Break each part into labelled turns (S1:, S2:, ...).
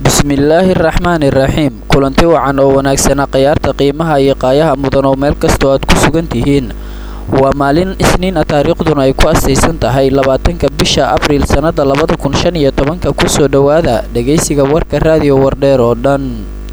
S1: bismillaahi raxmaani raxiim kulanti wacan oo wanaagsana khayaarta qiimaha iyo qaayaha mudan oo meel kastoo aad ku sugan tihiin waa maalin isniin a taariikhduna ay ku astaysan tahay labaatanka bisha abriil sannada labada kun shan iyo tobanka kusoo dhowaada dhegaysiga warka raadiyo wardheer oo dhan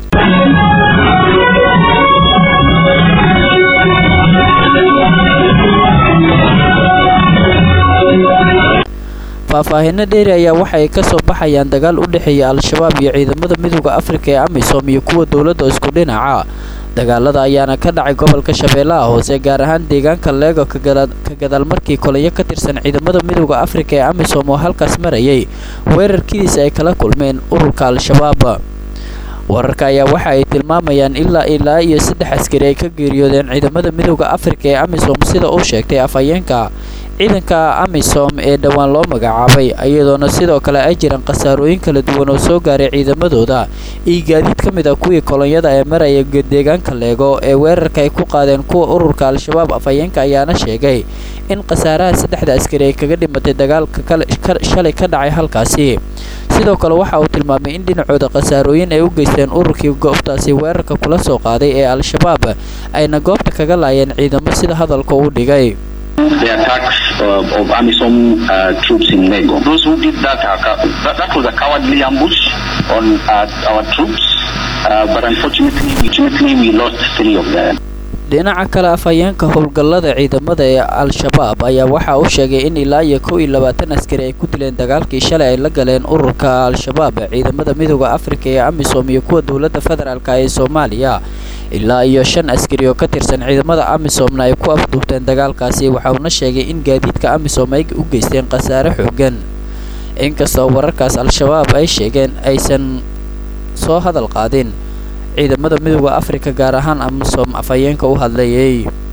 S1: faahfaahinno dheeri ayaa waxa ay ka soo baxayaan dagaal u dhexeeya al-shabaab iyo ciidamada midooda afrika ee amisom iyo kuwa dowladda isku dhinaca dagaalada ayaana ka dhacay gobolka shabeellaha hoose gaar ahaan deegaanka leego ka gadaal markii kolayo ka tirsan ciidamada midooda afrika ee amisom oo halkaas marayay weerarkidiisa ay kala kulmeen ururka al-shabaab wararka ayaa waxa ay tilmaamayaan ilaa ilaa iyo saddex askari ay ka geeriyoodeen ciidamada midooda afrika ee amisom sida uu sheegtay afhayeenka ciidanka amisom ee dhowaan loo magacaabay iyadoona sidoo kale ay jiraan khasaarooyin kala duwan oo soo gaaray ciidamadooda iyo gaadiid ka mid a kuwii kolonyada ee maraya deegaanka leego ee weerarka ay ku qaadeen kuwa ururka al-shabaab afhayeenka ayaana sheegay in khasaaraha saddexda askari ay kaga dhimatay dagaalka shalay ka dhacay halkaasi sidoo kale waxa uu tilmaamay in dhinacooda khasaarooyin ay u geysteen ururkii goobtaasi weerarka kula soo qaaday ee al-shabaab ayna goobta kaga laayeen ciidamo sida hadalka uu dhigay
S2: the attacks uh, of AMISOM uh, troops in Lego. Those who did that, are, that, that was a cowardly ambush on uh, our troops, but unfortunately, unfortunately, we lost three of them.
S1: dhinaca kale afhayeenka howlgallada ciidamada ee al-shabaab ayaa waxa uu sheegay in ilaa iyo kow iyo labaatan askari ay ku dileen dagaalkii shalay ay la galeen ururka al-shabaab ciidamada midooda afrika ee amisom iyo kuwa dowladda federaalk ee soomaaliya ilaa iyo shan askari oo ka tirsan ciidamada amisomna ay ku afduubteen dagaalkaasi waxauna sheegay in gaadiidka amisom ay u geysteen khasaare xoogan inkastoo wararkaas al-shabaab ay sheegeen aysan soo hadal qaadin ciidamada midooda afrika gaar ahaan amisom afhayeenka u hadlayay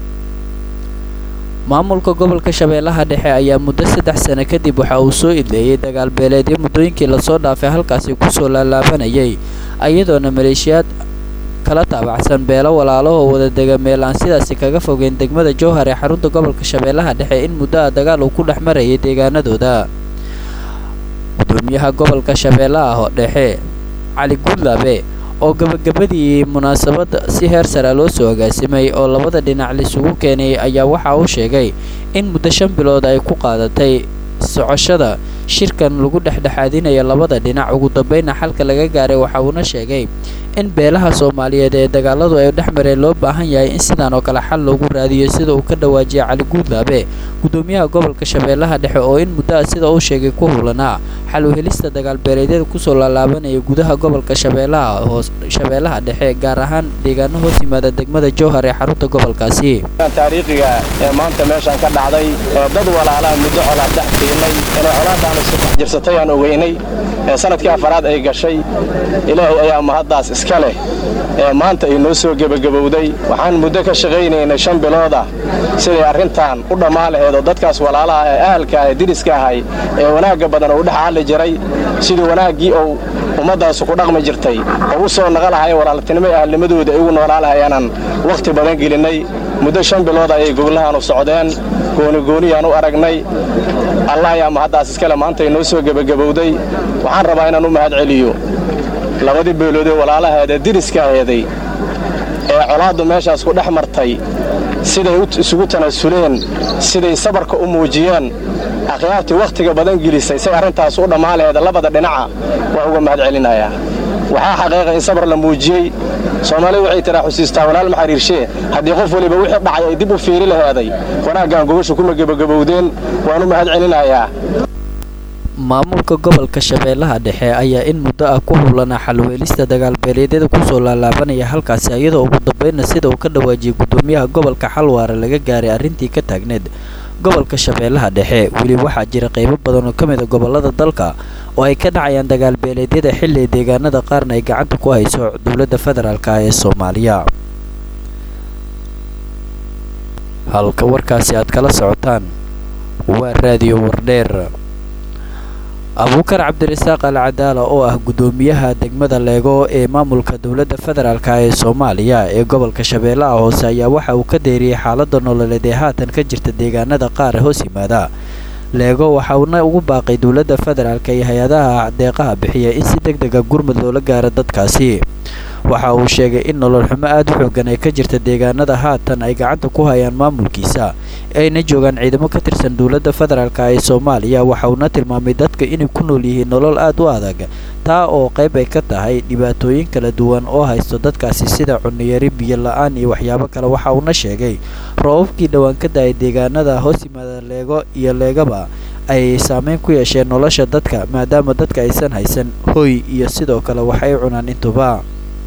S1: maamulka gobolka shabeellaha dhexe ayaa muddo saddex sano kadib waxa uu soo idleeyay dagaal beeleedyo muddooyinkii lasoo dhaafay halkaasi kusoo laalaabanayay iyadoona maleeshiyaad kala taabacsan beelo walaalahoo wadadega meel aan sidaasi kaga fogeen degmada jowhar ee xarunta gobolka shabeellaha dhexe in muddo a dagaal uu ku dhex marayay deegaanadooda gudoomiyaha gobolka shabeellaha dhexe cali guudlaabe oo gabagabadii munaasabadda si heer sara loo soo agaasimay oo labada dhinac laisugu keenay ayaa waxa uu sheegay in muddo shan bilood ay ku qaadatay socoshada shirkan lagu dhexdhexaadinaya labada dhinac ugu dambayna xalka laga gaaray waxa uuna sheegay in beelaha soomaaliyeed ee dagaaladu ay dhex mareen loo baahan yahay in sidaan oo kale xal loogu raadiyo sida uu ka dhawaajiyay cali guudlaabe gudoomiyaha gobolka shabeellaha dhexe oo in muddo a sida uu sheegay ku hulanaa xal u helista dagaalbeeleedyada kusoo laalaabanaya gudaha gobolka shabeellaha hoos shabeellaha dhexe gaar ahaan deegaano hoos yimaada degmada jowhar ee xarunta gobolkaasi
S3: taariikhiga ee maanta meeshaan ka dhacday ee dad walaalaha muddo colaad dhex tiilay inay colaadaanu si dhex jirsatay aan ogeynay ee sanadkii afaraad ay gashay ilaahay ayaa mahaddaas iska leh ee maanta ay noo soo gebagabowday waxaan muddo ka shaqaynaynay shan bilood ah siday arrintan u dhammaan laheed oo dadkaas walaalaha ee ahalka ee diriska ahay ee wanaagga badan oo u dhex caalli jiray sidii wanaaggii ou ummaddaasu ku dhaqmi jirtay oo u soo naqa lahay walaaltinimo ee ahalnimadooda ay ugu noolaa lahayeenaan wakhti badan gelinnay muddo shan bilood ayay goblahaanu socdeen goonigooniyaan u aragnay allah ayaa mahaddaas iskale maanta ay noo soo gebagabowday waxaan rabaa inaan u mahad celiyo labadii beeloodee walaalaheedee diriska aheeday ee colaaddu meeshaas ku dhex martay siday isugu tanaasuleen siday sabarka u muujiyeen akhyaartii wakhtiga badan gelisay say arrintaas u dhammaan laheeda labada dhinaca waa uga mahad celinayaa waxaa xaqiiqa in sabar la muujiyey soomaalidu waxay tiraa xusiistaa walaal ma xiriirshee haddii qof weliba wixii dhacay ay dib u fiiri laheeday wanaaggaan gobasha kuma gebagabowdeen waan u mahad celinayaa
S1: maamulka gobolka shabeellaha dhexe ayaa in muddo ah ku howlanaa xalweelista dagaalbeeleedyada kusoo laalaabanaya halkaasi iyadoo ugu dambayna sida uu ka dhawaajiyey gudoomiyaha gobolka xalwaare laga gaaray arrintii ka taagneed gobolka shabeellaha dhexe weli waxaa jira qaybo badan oo ka mid a gobollada dalka oo ay ka dhacayaan dagaalbeeleedyada xilli deegaanada qaarna ay gacanta ku hayso dowladda federaalk ee soomaaliya halka warkaasi aad kala socotaan waa raadiyo wardheer abuukar cabdirasaaq al cadaala oo ah gudoomiyaha degmada leego ee maamulka dowladda federaalk ee soomaaliya ee gobolka shabeellaha hoose ayaa waxa uu ka deeriyey xaalada nololeed ee haatan ka jirta deegaanada qaar hoos yimaada leego waxauna ugu baaqay dowladda federaalk iyo hay-adaha deeqaha bixiya in si deg dega gurmud loola gaaro dadkaasi waxa uu sheegay in nolol xumo aada u xoogan ay ka jirta deegaanada haatan ay gacanta ku hayaan maamulkiisa ayna joogaan ciidamo ka tirsan dowladda federaalk ee soomaaliya waxa uuna tilmaamay dadka inay ku nool yihiin nolol aada u adag taa oo qayb ay ka tahay dhibaatooyin kala duwan oo haysto dadkaasi sida cuniyari biyo la-aan iyo waxyaabo kale waxa uuna sheegay roobabkii dhowaan ka da-ay deegaanada hoos yimaada leego iyo leegaba ay saameyn ku yeesheen nolosha dadka maadaama dadka aysan haysan hoy iyo sidoo kale wax ay cunaan intuba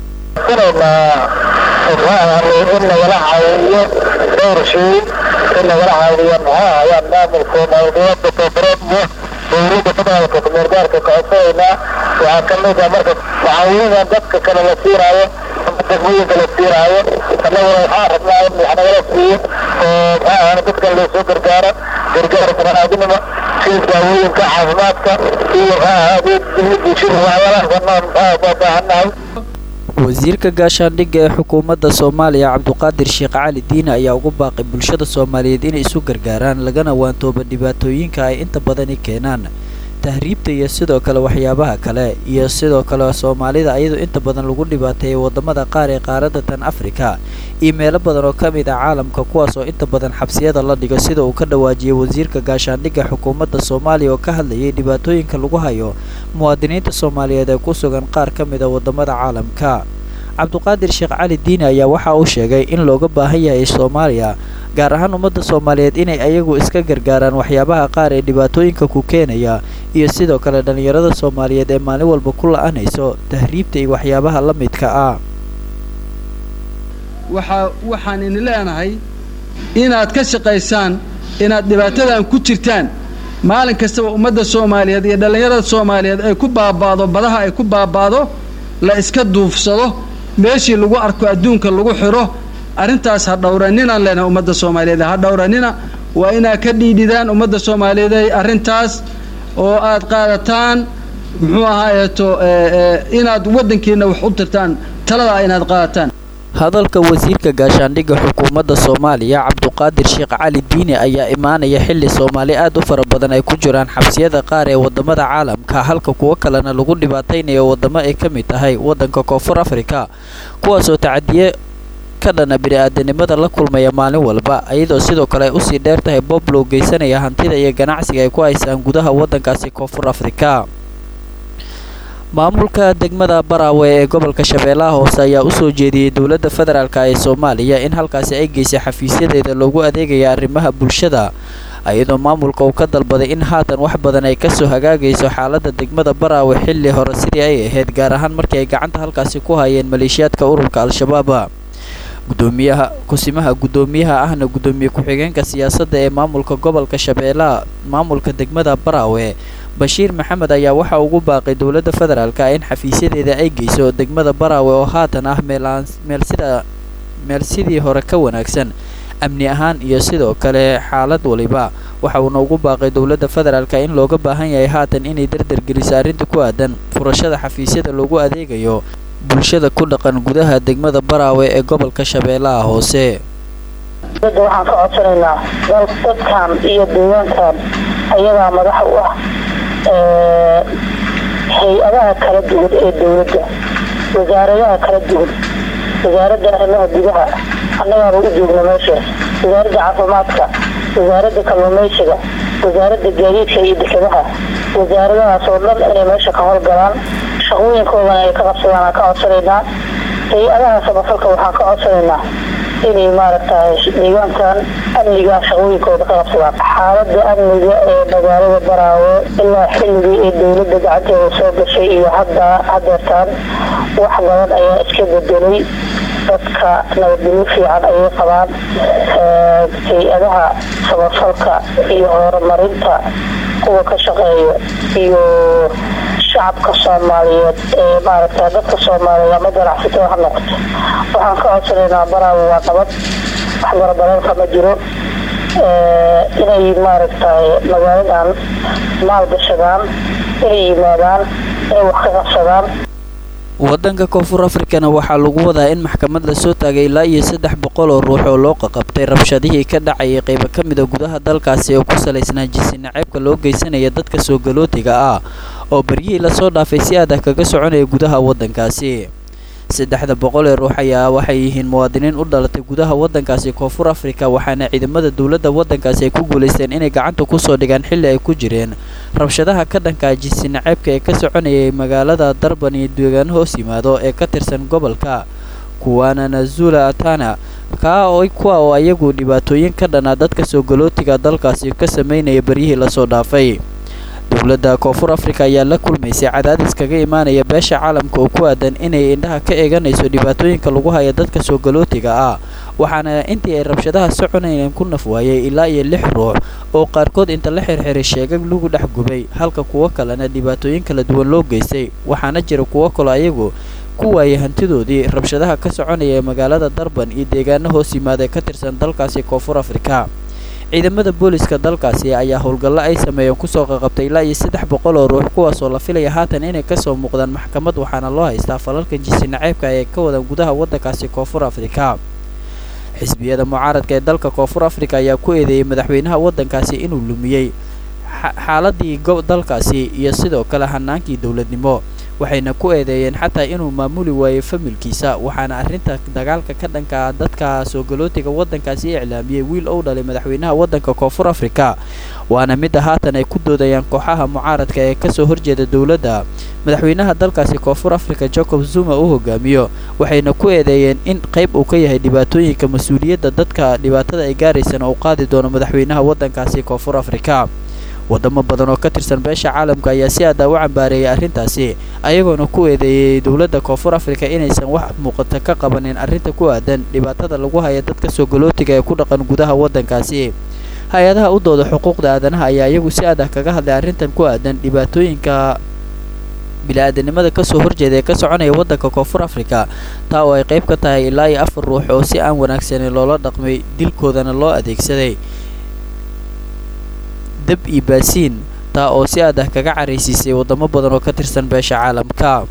S4: in lagala caawiyo dhowr shay in lagala caawiyo maxaa ayaan maamulka maalgabada koonfureed iyo dowladda federaalka kumeelgaarka kacodsanayna waxaa ka mid ah marka mucaawinadan dadka kale la siinaayo ama degmooyinka la siinaayo annaguna waxaa rabnaa in wax nagala siiyo oo maxaa ahaan dadkan loosoo gargaaro gargaar banaadinimo sida daawooyinka caafimaadka iyo maxaa ahaadee bulshada waxyaalaha banaan maxaa baa baahannahay
S1: wasiirka gaashaandhigga ee xukuumadda soomaaliya cabduqaadir sheekh cali diine ayaa ugu baaqay bulshada soomaaliyeed inay isu gargaaraan lagana waantooba dhibaatooyinka ay inta badani keenaan tahriibta iyo sidoo kale waxyaabaha kale iyo sidoo kale soomaalida ayadoo inta badan lagu dhibaateeyay wadamada qaar ee qaaradda tan afrika iyo meelo badan oo ka mid ah caalamka kuwaas oo inta badan xabsiyada la dhigo sida uu ka dhawaajiyay wasiirka gaashaandhigga xukuumadda soomaaliya oo ka hadlayay dhibaatooyinka lagu hayo muwaadiniinta soomaaliyeed ee ku sugan qaar ka mid a wadamada caalamka cabduqaadir sheekh cali diine ayaa waxa uu sheegay in looga baahan yahay soomaaliya gaar ahaan ummadda soomaaliyeed inay ayagu iska gargaaraan waxyaabaha qaar ee dhibaatooyinka ku keenaya iyo sidoo kale dhallinyarada soomaaliyeed ee maalin walba ku la-anayso tahriibta iyo waxyaabaha la midka ah
S5: waxaa waxaan idin leenahay inaad ka shaqaysaan inaad dhibaatadan ku jirtaan maalin kastaba ummadda soomaaliyeed iyo dhallinyarada soomaaliyeed ay ku baabaado badaha ay ku baabaado la iska duufsado meeshii lagu arko adduunka lagu xiro arrintaas ha dhowraninaan leenahay ummadda soomaaliyeed ha dhowranina waa inaad ka dhiidhidaan ummadda soomaaliyeed ay arrintaas oo aad qaadataan muxuu ahaayeeto inaad waddankiina wax u tirtaan taladaa inaad qaadataan
S1: hadalka wasiirka gaashaandhigga xukuumadda soomaaliya cabduqaadir sheekh cali diine ayaa imaanaya xilli soomaali aad u fara badan ay ku jiraan xabsiyada qaar ee wadamada caalamka halka kuwo kalena lagu dhibaataynayo wadamo ay ka mid tahay waddanka koonfur afrika kuwaasoo tacadiye ka dhana bini-aadanimada la kulmaya maalin walba iyadoo sidoo kale ay usii dheer tahay bob loo geysanaya hantida iyo ganacsiga ay ku haysaan gudaha waddankaasi koonfur afrika maamulka degmada baraawe ee gobolka shabeellaha hoose ayaa usoo jeediyey dowladda federaalk ee soomaaliya in halkaasi ay geysay xafiisyadeeda loogu adeegaya arrimaha bulshada iyadoo maamulka uu ka dalbaday in haatan wax badan ay kasoo hagaagayso xaaladda degmada baraawe xilli hore sidii ay ahayd gaar ahaan markii ay gacanta halkaasi ku hayeen maleeshiyaadka ururka al-shabaab gudoomiyaha kusimaha guddoomiyaha ahna guddoomiye ku-xigeenka siyaasadda ee maamulka gobolka shabeellaha maamulka degmada baraawe bashiir maxamed ayaa waxa ugu baaqay dowladda federaalka in xafiisyadeeda ay geyso degmada baraawe oo haatan ah meelaan meel sida meel sidii hore ka wanaagsan amni ahaan iyo sidoo kale xaalad waliba waxa uuna ugu baaqay dowladda federaalka in looga baahan yahay haatan inay dardargeliso arrinta ku aadan furashada xafiisyada loogu adeegayo bulshada ku dhaqan gudaha degmada baraawe ee gobolka shabeellaha hoose
S4: dadda waxaan ka codsanaynaa dal dadkan iyo deegaankan ayagaa madax u ah hay-adaha kala duwan ee dowladda wasaaradaha kala duwan wasaaradda arrimaha gudaha annagaaba u joogna meeshaas wasaaradda caafimaadka wasaaradda kalluumaysiga wasaaradda gaadiidka iyo dekedaha wasaaradahaas oo dhan inay meesha ka howlgalaan shaqooyinkoodana ay ka qabsadaan aan ka codsanaynaa hay-adaha samafalka waxaan ka codsanaynaa inay maaragtay deegaankan amniga shaqooyinkooda ka qabsadaan xaalada amniga ee magaalada baraawe ilaa xilligii ee dowladda gacanteeda soo gashay iyo hadda hadeertaan wax badan ayaa iska bedelay dadka nabadgelyo fiican ayay qabaan hay-adaha samafalka iyo horumarinta kuwa ka shaqeeya iyo shacabka soomaaliyeed ee maaragta dadka soomaaliyeed ama ganacsatada ha noqoto waxaan ka codsanaynaa baraawe waa nabad wax barabareerka ma jiro inay maaragtay magaaladan maal gashadaan inay yimaadaan inay wax ka qabsadaan
S1: waddanka koonfur afrikana waxaa lagu wadaa in maxkamad lasoo taagay ilaa iyo saddex boqol oo ruux oo loo qaqabtay rabshadihii ka dhacayay qaybo ka mida gudaha dalkaasi oo ku salaysnaa jinsi naceebka loo geysanaya dadka soo galootiga ah oo baryihii lasoo dhaafay si aad ah kaga soconaya gudaha waddankaasi saddexda boqol ee ruux ayaa waxay yihiin muwaadiniin u dhalatay gudaha waddankaasi koonfur afrika waxaana ciidamada dowladda waddankaasi ay ku guulaysteen inay gacanta kusoo dhigaan xilli ay ku jireen rabshadaha ka dhanka jinsi naceebka ee ka soconayay magaalada darban iyo deegaano hoos yimaado ee ka tirsan gobolka kuwaana nazula atana kaa oo kuwa oo ayagu dhibaatooyin ka dhanaa dadka soo galootiga dalkaasi ka sameynaya baryihii lasoo dhaafay dowladda koonfur afrika ayaa la kulmaysay cadaadis kaga imaanaya beesha caalamka oo ku aadan inay indhaha ka eeganayso dhibaatooyinka lagu haya dadka soo galootiga ah waxaana intii ay rabshadaha soconayeen ku naf waayay ilaa iyo lix ruux oo qaarkood inta la xirxiray sheegag lagu dhex gubay halka kuwo kalena dhibaatooyin kala duwan loo geystay waxaana jira kuwo kaloo ayagu ku waayay hantidoodii rabshadaha ka soconaya ee magaalada darban iyo deegaano hoos yimaada ee ka tirsan dalkaasi koonfur afrika ciidamada booliska dalkaasi ayaa howlgallo ay sameeyeen kusoo qaqabtay ilaa iyo saddex boqol oo ruux kuwaasoo la filaya haatan inay kasoo muuqdaan maxkamad waxaana loo haystaa falalka jinsi naceebka ee ka wadan gudaha waddankaasi koonfur afrika xisbiyada mucaaradka ee dalka koonfur afrika ayaa ku eedeeyey madaxweynaha waddankaasi inuu lumiyey xaaladii dalkaasi iyo sidoo kale hanaankii dowladnimo waxayna ku eedeeyeen xataa inuu maamuli waayey familkiisa waxaana arrinta dagaalka ka dhanka dadka soo galootiga waddankaasi iclaamiyey wiil ou dhalay madaxweynaha waddanka koonfur afrika waana midda haatan ay ku doodayaan kooxaha mucaaradka ee kasoo horjeeda dowladda madaxweynaha dalkaasi koonfur afrika jacob zuma uu hogaamiyo waxayna ku eedeeyeen in qayb uu ka yahay dhibaatooyinka mas-uuliyadda dadka dhibaatada ay gaaraysana uu qaadi doono madaxweynaha waddankaasi koonfur afrika wadamo badan oo ka tirsan beesha caalamka ayaa si aada u cambaareeyay arrintaasi ayagoona ku eedeeyey dowladda koonfur afrika inaysan wax muuqata ka qabanin arrinta ku aadan dhibaatada lagu haya dadka soo galootiga ee ku dhaqan gudaha waddankaasi hay-adaha u dooda xuquuqda aadanaha ayaa iyagu si aad ah kaga hadlay arrintan ku aadan dhibaatooyinka bili-aadanimada kasoo horjeeda ee ka soconaya waddanka koonfur afrika taa oo ay qayb ka tahay ilaa iyo afar ruux oo si aan wanaagsanin loola dhaqmay dilkoodana loo adeegsaday dab iyo baasiin taa oo si aad ah kaga caraysiisay waddamo badan oo ka tirsan beesha caalamka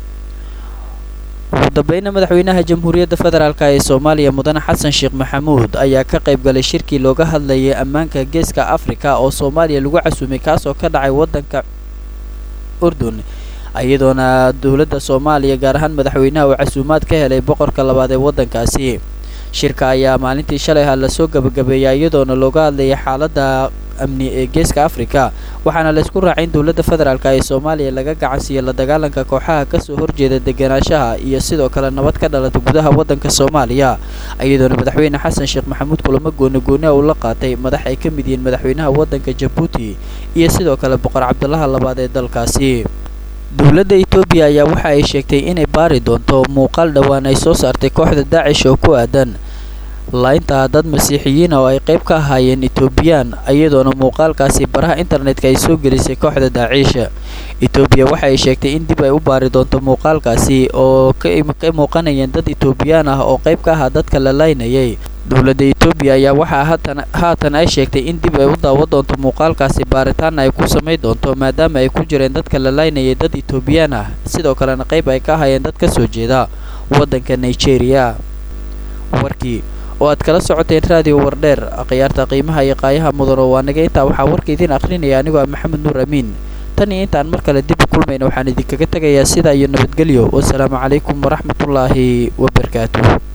S1: ugu dambeyna madaxweynaha jamhuuriyadda federaalk ee soomaaliya mudane xasan sheekh maxamuud ayaa ka qayb galay shirkii looga hadlayay ammaanka geeska afrika oo soomaaliya lagu casuumay kaasoo ka dhacay waddanka urdun iyadoona dowladda soomaaliya gaar ahaan madaxweynaha uu casuumaad ka helay boqorka labaad ee waddankaasi shirka ayaa maalintii shalay ha lasoo gabagabeeyay iyadoona looga hadlayay xaaladda amni ee geeska afrika waxaana laysku raacay in dowladda federaalk ee soomaaliya laga gacansiiyo la dagaalanka kooxaha kasoo horjeeda deganaanshaha iyo sidoo kale nabad ka dhalata gudaha waddanka soomaaliya iyadoona madaxweyne xasan sheekh maxamuud kulamo gooni gooniha uu la qaatay madax ay ka mid yihiin madaxweynaha waddanka jabuuti iyo sidoo kale boqor cabdulaha labaad ee dalkaasi dowladda etoobiya ayaa waxa ay sheegtay inay baari doonto muuqaal dhowaan ay soo saartay kooxda daacish oo ku aadan laynta dad masiixiyiina oo ay qayb ka ahaayeen etoobiyaan iyadoona muuqaalkaasi baraha internetka ay soo gelisay kooxda daaciisha etoobiya waxa ay sheegtay in dib ay u baari doonto muuqaalkaasi oo ka muuqanayeen dad etoobiyaan ah oo qayb ka ahaa dadka la laynayay dowladda etoobiya ayaa waxaa haatan haatan ay sheegtay in dib ay u daawan doonto muuqaalkaasi baaritaanna ay ku samayn doonto maadaama ay ku jireen dadka la laynayay dad etoobiyaan ah sidoo kalena qayb ay ka ahaayeen dad ka soo jeeda waddanka nigeria warkii oo aad kala socoteen raadiyo wardheer akhyaarta qiimaha iyo qaayaha mudan oo waa naga intaa waxaa warka idiin akhrinaya anigoo ah maxamed nuur amiin tan iyo intaan mar kale dib u kulmayna waxaan idinkaga tegayaa sidaa iyo nabadgelyo wasalaamu calaykum waraxmatullaahi wabarakaatuh